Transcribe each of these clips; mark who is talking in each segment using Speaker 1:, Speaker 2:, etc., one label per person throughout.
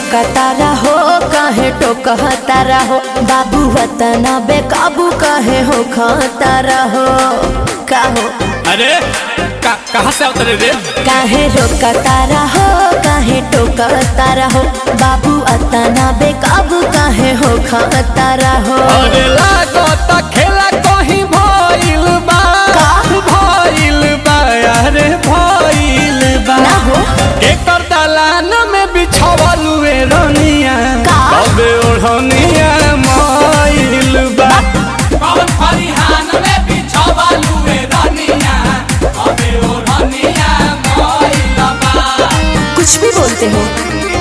Speaker 1: रोकतारा हो काहे टोकतारा हो बाबू वतना बेकाबू काहे हो खतारा हो का हो
Speaker 2: अरे का, कहाँ से उतरे रे
Speaker 1: काहे रोकतारा हो काहे टोकतारा हो बाबू अतना बेकाबू काहे हो खतारा हो
Speaker 2: अरे लागत खेला कहीं भइल बा
Speaker 1: का?
Speaker 2: भइल बा अरे भइल बा
Speaker 1: ना हो
Speaker 2: एकर दलान में बिछावल हुए रनिया
Speaker 1: का?
Speaker 2: कबे ओढ़निया मइल बा कौन फरिहान में बिछावल हुए रनिया कबे ओढ़निया मइल बा
Speaker 1: कुछ भी बोलते हो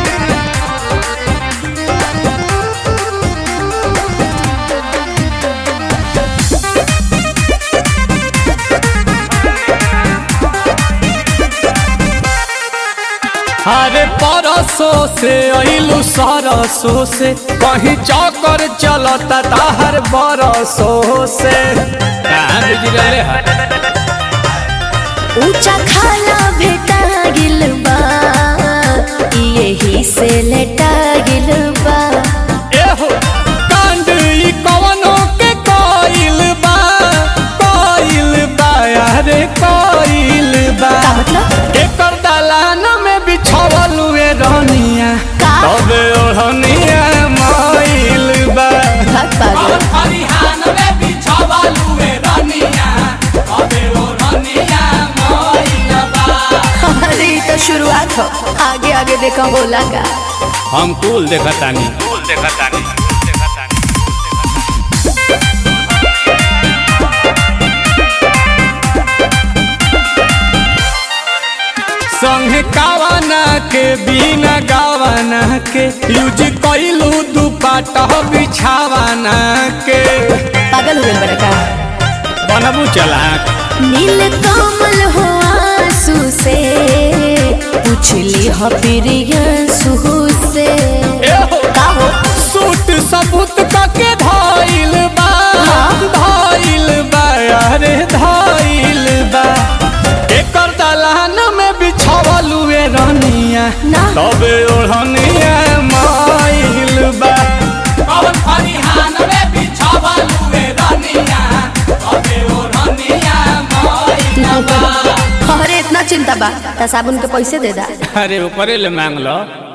Speaker 2: अरे परसों से अइलू सरसों से कहीं चौकर चलता ताहर बरसों से कहाँ बिजरले है
Speaker 1: ऊंचा खाला भेटा गिल बा यही से लेटा गिल बा
Speaker 2: एहो कांड ई कवनो के कोइल बा कोइल बा अरे कोइल बा
Speaker 1: का मतलब
Speaker 2: एकर दलान में बिछावल हुए रहनिया
Speaker 1: का?
Speaker 2: तबे ओढ़निया मइल बा
Speaker 1: भाग पागल
Speaker 2: खरिहान में बिछावल हुए रहनिया तबे ओढ़निया मइल बा
Speaker 1: अरे ये तो शुरुआत हो आगे आगे देखा बोला का
Speaker 2: हम कुल देखतानी कुल देखतानी संगे कावाना के बिना गावाना के यूज कइलू दुपाटा बिछावाना के
Speaker 1: पागल हुए बड़ा का
Speaker 2: बनबू चला
Speaker 1: नील कमल हो आंसू से पूछली हो प्रियंसू से
Speaker 2: एहो
Speaker 1: का हो
Speaker 2: सूट सबूत कके धाइल बा
Speaker 1: हाँ।
Speaker 2: धाइल बा अरे धाइल बा एकर दलान में बिछावल हुए रनिया
Speaker 1: ना
Speaker 2: तबे ओढ़निया माइल बा कौन फरिहान में बिछावल हुए रनिया तबे ओढ़निया माइल
Speaker 1: अरे इतना चिंता बा त साबुन के पैसे दे दा
Speaker 2: अरे ऊपरे ले मांग लो